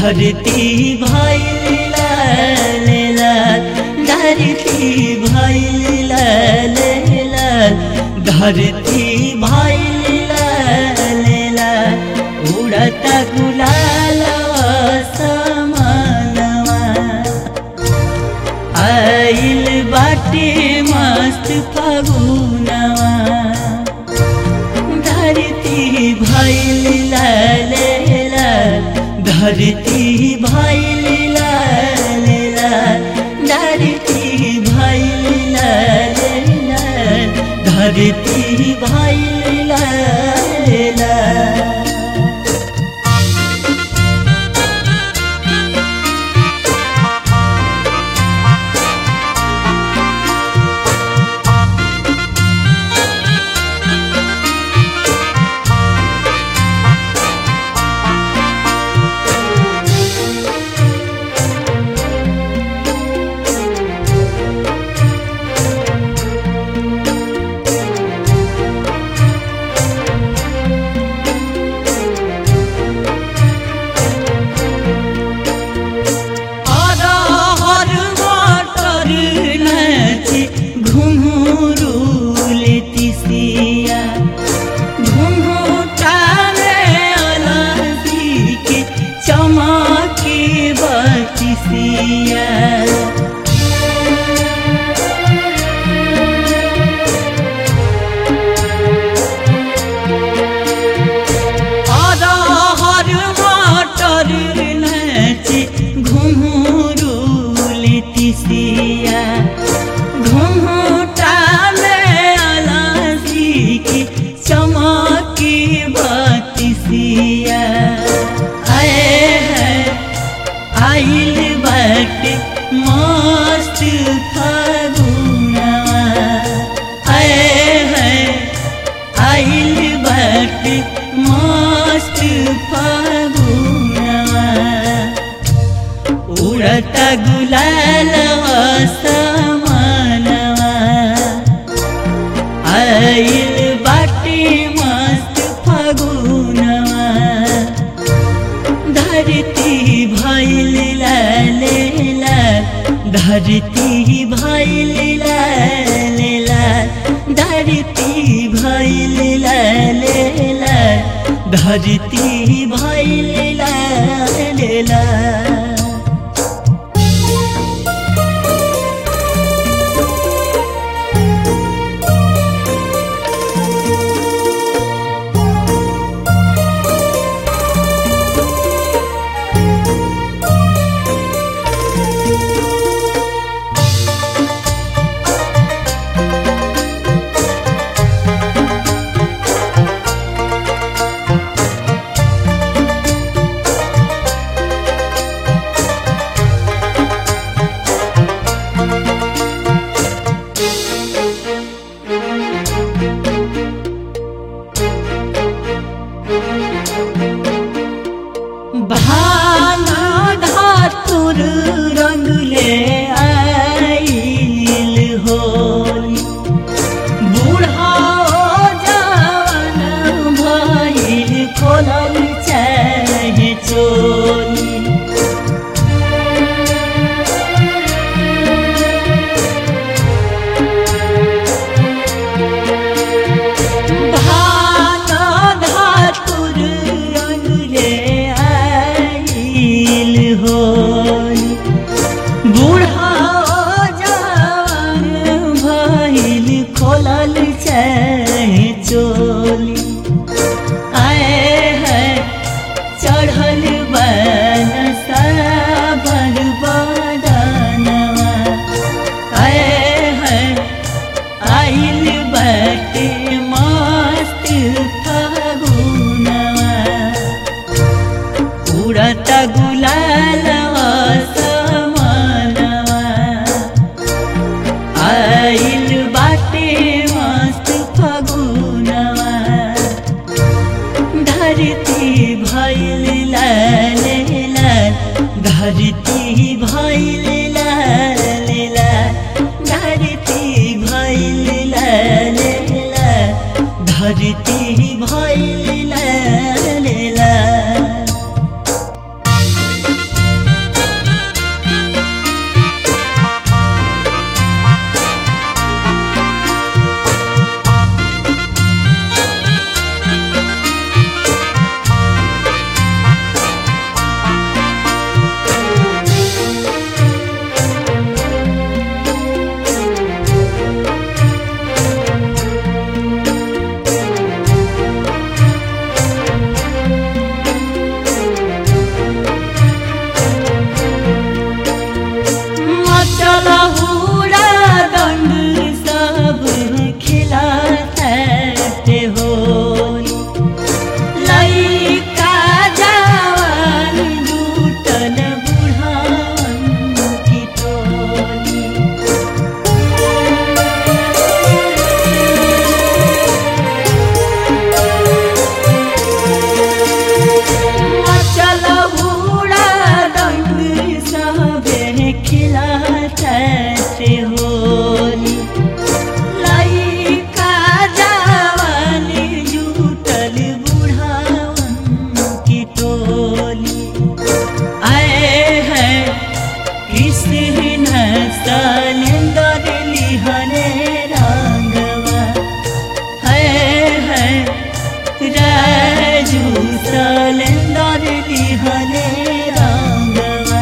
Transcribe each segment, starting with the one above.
धरती भैल लाल लाल धरती भैल लाल लाल धरती भैल लाल लाल उड़ता गुलाल समानवा आइल बाटे मस्त फगुनवा धरती भैल लाल लाल धरती भैल लाल लाल धरती भैल लाल लाल धरती भैल लाल लाल अरहर मटर नाचे घुंघरू लेतिसिया घुंघटा में अलसी के चमके बतिसिया अरहर मटर नाचे घुंघरू लेतिसिया घुंघटा में अलसी की चमकी बतिसिया आए है आइल बाटे मस्त फागुनवा आए है आइल बाटे मस्त फागुनवा उड़ता गुलाल समानवा आइल बाटे मस्त फगुनवा धरती भैल लाल लाल धरती भैल लाल लाल धरती भैल लाल लाल धरती भैल लाल लाल कैसे होली लइका जवानी जुटल बुढ़ावन की टोली आए हैं कृष्ण सलेंदर लिहने रंगवा है है राजू सलेंदर लिहने रंगवा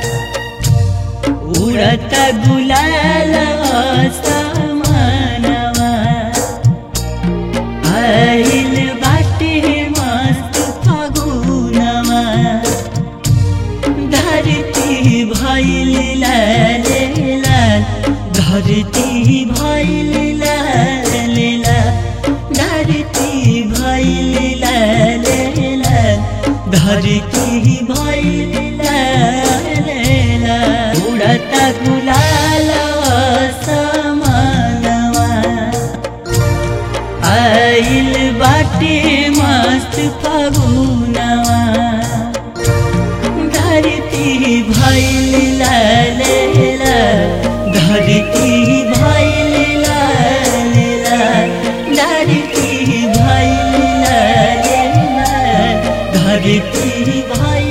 उड़त गुलाल समानवा आइल बाटे मस्त फगुनवा धरती भैल लाल लाल धरती भैल लाल लाल धरती भैल लाल लाल धरती भैल लाल लाल उड़त गुलाल समानवा आइल बाटे मस्त फगुनवा धरती भैल लाल लाल धरती भैल लाल लाल धरती भैल लाल लाल धरती भैल